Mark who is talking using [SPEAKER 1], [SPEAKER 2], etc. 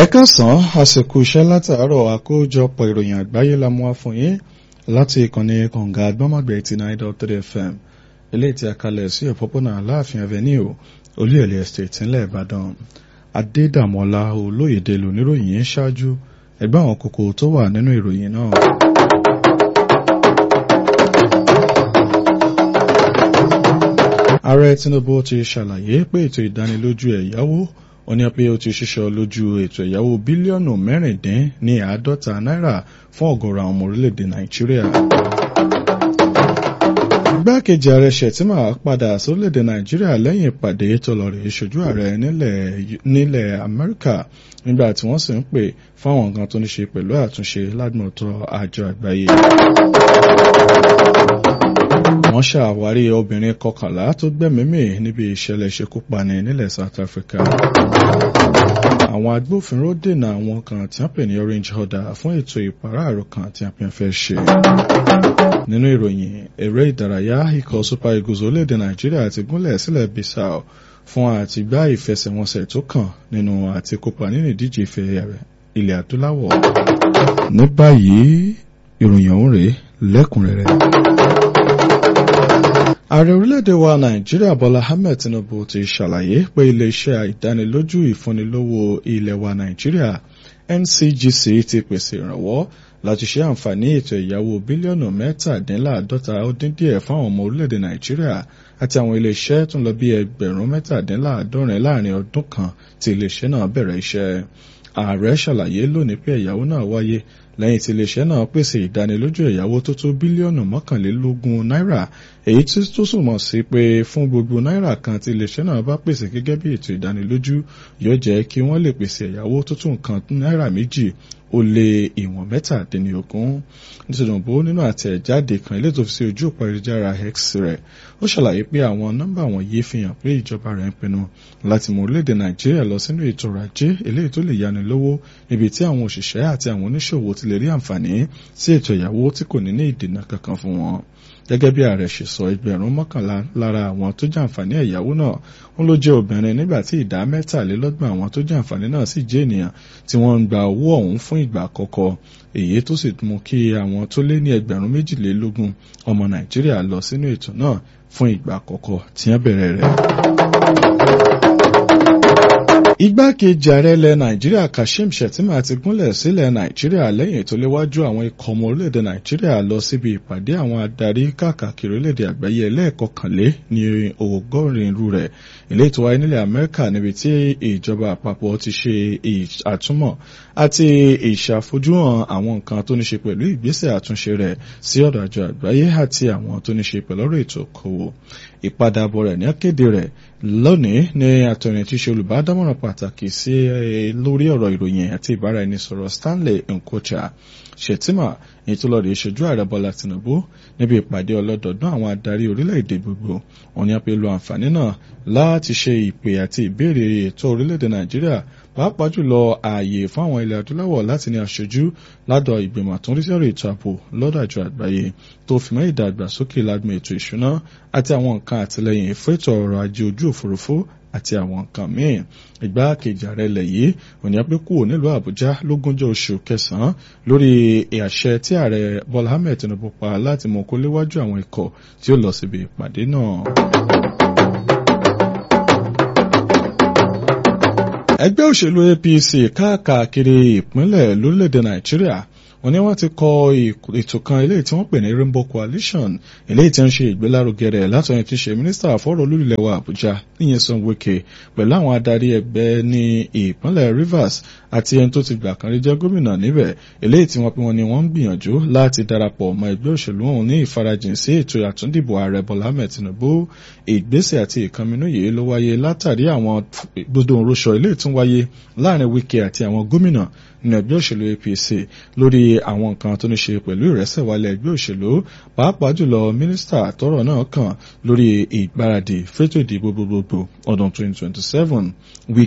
[SPEAKER 1] ẹ̀kásán àsìkò iṣẹ́ látàárọ̀ àkójọpọ̀ ìròyìn àgbáyé la mú wá fún yín láti ìkànnì kànga àgbọ́mọ̀gbẹ̀ eighty nine dot three fm eléyìí tí a kalẹ̀ sí òpópónà aláàfin avenue olúyọ̀lé estate ńlẹ̀ ìbàdàn adédàmọ́lá olóyèdè lóníròyìn yẹn ṣáájú ẹgbẹ́ àwọn kókó tó wà nínú ìròyìn náà. ààrẹ tinubu ti ṣàlàyé pé ètò ìdánilójú ẹ̀yáwó ó ní pé ó ti ṣiṣọ́ lójú ètò ẹ̀yáwó bílíọ̀nù mẹ́rìndín ní àádọ́ta náírà fún ọ̀gọ̀rọ̀ àwọn ọmọ orílẹ̀-èdè nàìjíríà. igbákejì ààrẹ ṣètìmá padà sórílẹ̀-èdè nàìjíríà lẹ́yìn ìpàdé tó lọ rèé ṣojú ààrẹ nílẹ̀ amẹ́ríkà nígbà tí wọ́n sì ń pè fún àwọn nǹkan tó ní ṣe pẹ̀lú àtúnṣe ládùmọ̀tò àjọ àgbáyé wọ́n ṣàwárí obìnrin kọkànlá tó gbẹ̀mímì níbi ìṣẹ̀lẹ̀ ìṣekúpani nílẹ̀ South Africa. àwọn agbófinró dènà àwọn kan tí wọ́n pè ní orange order fún ètò ìpàráàrò kan tí wọ́n fẹ́ ṣe. nínú ìròyìn eré ìdárayá ikọ̀ Super Eagles orílẹ̀-èdè Nàìjíríà ti gúnlẹ̀ sílẹ̀ Bissau fún àtìgbá ìfẹsẹ̀wọnsẹ̀ tó kàn nínú àti kópa nínú ìdíje ìfẹ́ ilẹ̀ adúláwọ̀. ní báyìí ìròyìn ọ̀hún rèé lẹ́kùnrẹ́rẹ́ ààrẹ orílẹ̀-èdè wa nàìjíríà bọ́lá ahmed tinubu ti ṣàlàyé pé iléeṣẹ́ ìdánilójú ìfúnnilówó ilẹ̀ wa nàìjíríà ncgc ti pèsè ìrànwọ́ láti ṣe àǹfààní ètò ìyàwó bílíọ̀nù mẹ́tàdínláàdọ́ta ó dín díẹ̀ fáwọn ọmọ orílẹ̀-èdè nàìjíríà àti àwọn iléeṣẹ́ tó ń lọ bí ẹgbẹ̀rún mẹ́tàdínláàdọ́rin láàrin ọdún kan tí iléeṣẹ́ náà bẹ̀rẹ̀ iṣẹ́ ààrẹ ṣàlàyé lónìí pé ẹ̀yáwó náà wáyé lẹ́yìn tí iléeṣẹ́ náà pèsè ìdánilójú ẹ̀yáwó tó tó bílíọ̀nù mọ́kànlélógún náírà èyí tí tó súnmọ́ sí pé fún gbogbo náírà kan tí iléeṣẹ́ náà bá pèsè gẹ́gẹ́ bí ètò ìdánilójú yóò jẹ́ kí wọ́n lè pèsè ẹ̀yáwó tó tó nǹkan náírà méjì ó lé ìwọ̀n mẹ́tàdínlógún nítorí nínú àtẹ̀jáde kan ilé tó fi sí ojú òpó ayélujára x rẹ̀ ó ṣàlàyé pé àwọn nọ́mbà wọ̀nyí fi hàn pé ìjọba rẹ̀ ń pinnu láti mú orílẹ̀-èdè nàìjíríà lọ sínú ètò ọrọ̀ ajé eléyìí tó lè yani lówó níbi tí àwọn òṣìṣẹ́ àti àwọn oníṣòwò ti lè rí àǹfààní sí ètò ìyàwó tí kò ní ní ìdènà kankan fún wọn gẹ́gẹ́ bí ààrẹ ṣe sọ ẹgbẹ̀rún mọ́kànlá lára àwọn tó jàǹfààní ẹ̀yáwó náà ń ló jẹ́ obìnrin nígbà tí ìdá mẹ́tàlélọ́gbọ̀n àwọn tó jàǹfààní náà sì jẹ́ ènìyàn tí wọ́n ń gba owó ọ̀hún fún ìgbà àkọ́kọ́ èyí tó sì mú kí àwọn tó lé ní ẹgbẹ̀rún méjìlélógún ọmọ nàìjíríà lọ sínú ètò náà fún ìgbà àkọ́kọ́ tí wọ́n bẹ̀rẹ̀ rẹ̀ igbákejì ààrẹ ilẹ̀ nàìjíríà kashim shettima ti gúnlẹ̀ sílẹ̀ nàìjíríà lẹ́yìn tó léwájú àwọn ikọ̀ ọmọ orílẹ̀-èdè nàìjíríà lọ síbi ìpàdé àwọn adarí káàkiri orílẹ̀-èdè àgbáyé ẹlẹ́ẹ̀kọkànlé ní ọgọ́rin irú rẹ̀ ilé ètò wáyé nílẹ̀ amẹ́ríkà níbi tí ìjọba àpapọ̀ ti ṣe àtúmọ̀ àti ìṣàfojúhàn àwọn nǹkan tó ní ṣe pẹ̀lú ìgbésẹ̀ àtúnṣe rẹ̀ sí ọ̀dọ̀ àjọ àgbáyé àti àwọn tó ní ṣe pẹ̀lú ọ̀rọ̀ ètò òkòwò ìpadàbọ̀ rẹ̀ ní akéde rẹ̀ lónìí ní àtọ̀rìn tí ṣe olùbádámọ̀ràn pàtàkì sí lórí ọ̀rọ̀ ìròyìn àti ìbáraẹnisọ̀rọ̀ Stanley Nkocha Shettima ìtúlọ̀rẹ̀ ìṣojú ààrẹ Bọ́lá Tinubu níbi ìpàdé ọlọ́dọọdún àwọn adarí orílẹ̀-èdè gbogbo wọn ni a pe lo àǹfààní náà láti ṣe ìpè àti ìbéèrè ètò orílẹ̀-èdè Nàìjíríà pàápàá jùlọ ààyè fún àwọn ilẹ̀ adúláwọ̀ láti ní aṣojú ládọ̀ ìgbìmọ̀ àtúndísẹ́rọ̀ ètò ààbò lọ́dọ̀ àjọ àgbáyé tó fi mọ́ ìdàgbàsókè lágbọn ètò ìṣúná àti àwọn nǹkan àtìlẹyìn fún ètò ọrọ̀ ajé ojú òfurufú àti àwọn nǹkan míì ìgbákejì ààrẹ ilẹ̀ yìí òní pé kúrò nílùú àbújá lógúnjọ́ oṣù kẹsàn-án lórí àṣẹ tí ààrẹ bọ́lá ahmed tinubu pa láti mú kó léwájú àwọn ikọ̀ tí ó lọ síbi ìpàdé náà. ẹgbẹ́ òṣèlú apc káàkiri ìpínlẹ̀ lórílẹ̀‐èdè nàìjíríà wọ́n ní wọ́n ti kọ ètò kan eléyìí tí wọ́n pè ní rainbow coalition eléyìí tí ń ṣe ìgbélárugẹ rẹ̀ látọ̀yìn tí ṣe mínísítà àfọ́rọ̀ olúlẹ̀ wa àbújá níyẹn wike pẹ̀lú àwọn adarí ẹgbẹ́ ní ìpínlẹ̀ rivers àti ẹni tó ti gbà kan rí jẹ́ gómìnà níbẹ̀ eléyìí tí wọ́n pín wọn ni wọ́n ń gbìyànjú láti darapọ̀ mọ́ ẹgbẹ́ òṣèlú ọ̀hún ní ìfarajìn sí ètò àtúndìbò ààrẹ bọ́lá ahmed tinubu ìgbésẹ̀ àti ìkànnì yìí ló wáyé látàrí àwọn gbọdọ̀ òróṣọ eléyìí tún wáyé láàrin wike àti àwọn gómìnà nínú ẹgbẹ́ òṣèlú apc lórí àwọn nǹkan tó ní ṣe pẹ̀lú ìrẹsẹ̀ wálẹ̀ ẹgbẹ́ òṣèlú pàápàá jùlọ mínísítà tọ́rọ̀ náà kàn lórí ìgbáradì fétò ìdìbò gbogbogbò ọdún 2027